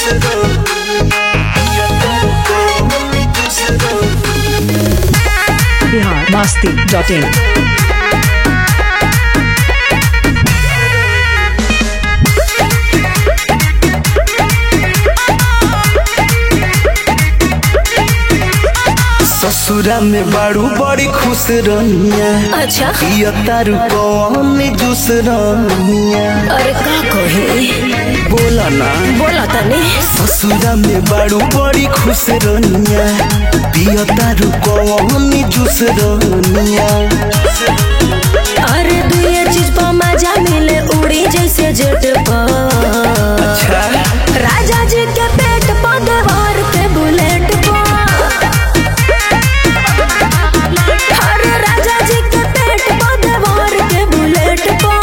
Bihar Masti dot in ससुरा में बाड़ू बड़ी खुश रनिया अच्छा पिया तारू कौन जूस रनिया अरे का कही बोला ना बोला तनी ससुरा में बाड़ू बड़ी खुश रनिया पिया तारू कौन जूस रनिया अरे दुए चीज पर मजा मिले उड़ी जैसे जेट पर अच्छा राजा जी के पेट पर देवार के बुलेट पर अरे राजा जी के पेट पर देवार के बुलेट पर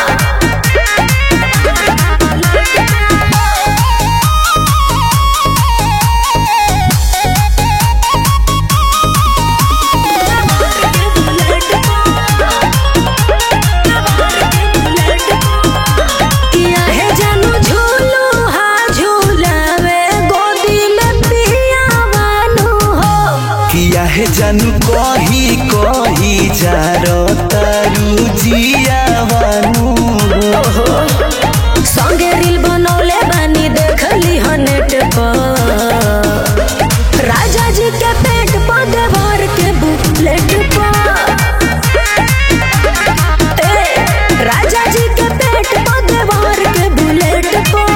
किया है जानू झूलू हा झूलावे गोदी में पिया वानू हो किया है जानू कही कही जारो तारू जिया बानू संगे रील बनौले बानी देखली ह नेट पर राजा जी के पेट पर देवर के बुलेट पर ए, राजा जी के पेट पर देवर के बुलेट पर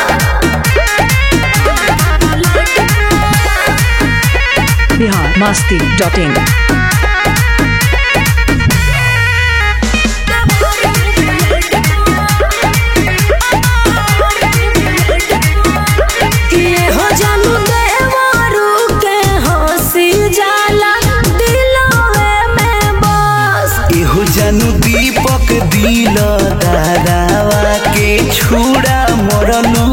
बिहार मस्ती डॉट इन किए हो जानू देवरू के हंसी जाला दिलवे में बस एहो जानू दीपक दिल दारावा के छुड़ा मरनु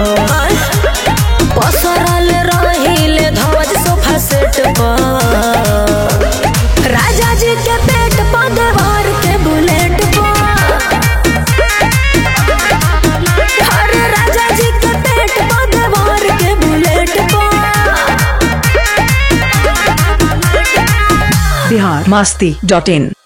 पसरल रहिले ध्वज सोफा सेट पर राजा जी के पेट पर देवर के बुलेट पर अरे राजा जी के पेट पर देवर के बुलेट पर बिहार मस्ती डॉट इन